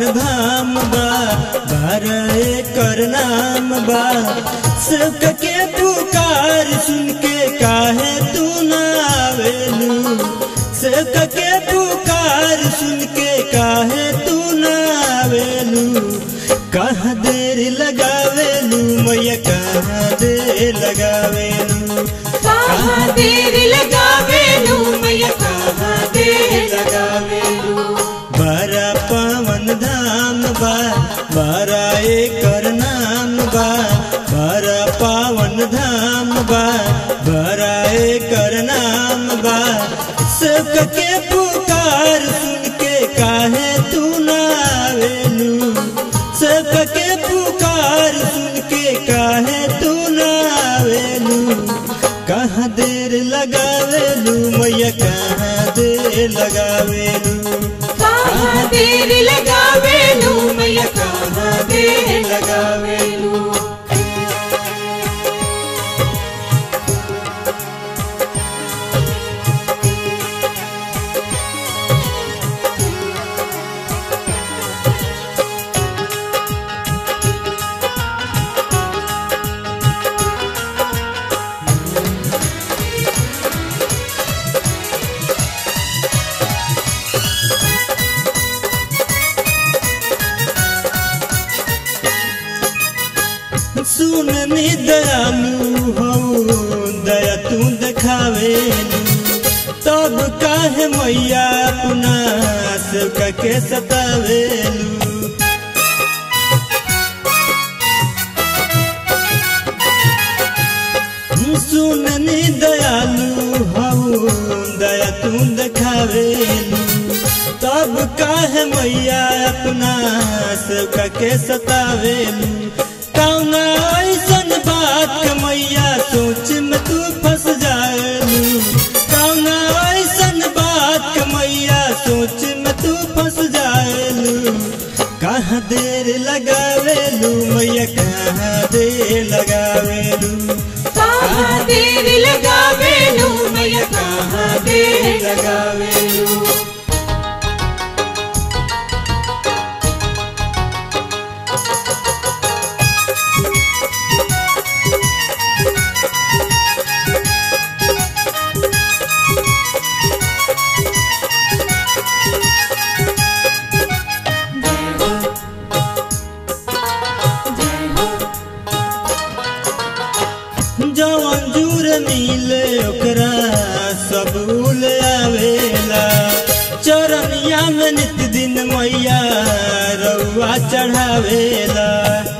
धाम बा बारह एकर नाम बा सब के पुकार सुन के काहे तू ना आवेलू सब के पुकार सुन के काहे तू ना आवेलू कहाँ देर लगावेलू मैया कहाँ देर लगावेलू कहाँ देर लगावेलू मैया कहाँ देर लगावेलू बड़ा पावन धाम बा बड़ा एकर नाम बा बड़ा पावन धाम बा बड़ा एकर नाम बा सब के पुकार सुन के काहे तू ना आवेलू सब के पुकार सुन के काहे तू ना आवेलू कहाँ देर लगावेलू मैया कहाँ देर लगावेलू कहाँ देर लगावेलू मैया कहाँ देर लगावेलू सुन नी दयालु हो दया तू देखावेलू तब काहे मैया अपना सब के सतावेलू सुननी दयालु हऊ दया तू देखावेलू तब काहे मैया अपना सब के सतावेलू कौना ऐसन बात के मैया सोच में तू फंस जाएलू कौना ऐसन बात के मैया सोच में तू फंस जाएलू कहाँ देर लगावेलू मैया कहाँ देर लगावेलू कहाँ देर लगावेलू मैया कहाँ देर लगावेलू जवन जूर मिले ओकरा सब उल आवेला चरनिया में नित दिन मैया रउआ चढ़ावेला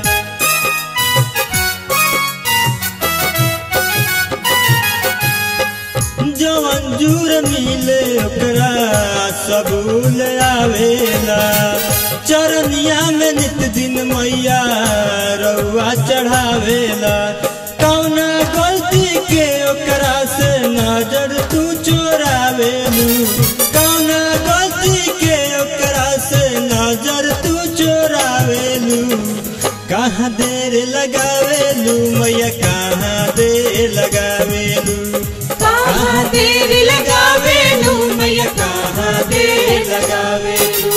जवन जूर मिले ओकरा सब उल आवेला चरनिया में नित दिन मैया रउआ चढ़ावेला कौना गलती के ओकरा से नजर तू चोरावेलू कौना गलती के ओकरा से नजर तू चोरावेलू कहाँ देर लगावेलू मैया कहाँ देर लगावेलू कहाँ देर लगावेलू मैया कहाँ देर लगावेलू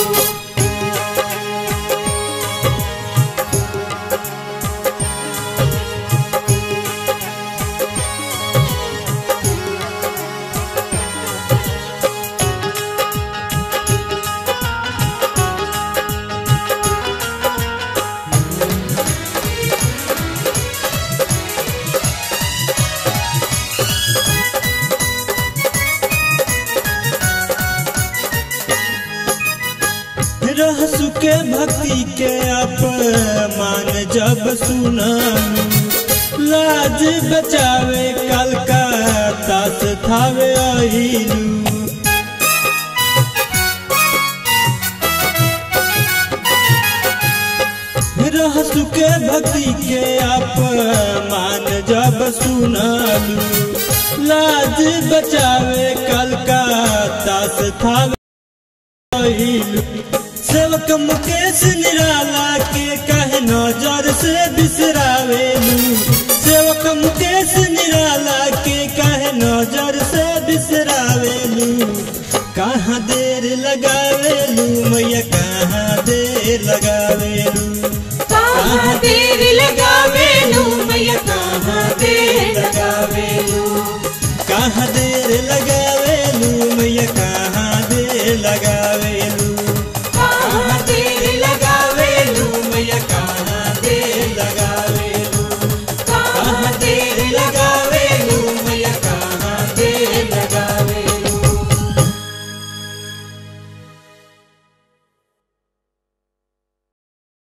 रहसु के भक्ति के अपमान जब सुनालू लाज बचावे कलकत्ता से थावे आइलू रहसु के भक्ति के अपमान जब सुनालू लाज बचावे कलकत्ता से थावे आइलू सेवक मुकेश निराला के कहे नजर से बिसरावेलू सेवक मुकेश निराला के कहे नजर से बिसरावेलू कहाँ देर लगावेलू मैया कहाँ देर कहाँ देर लगावे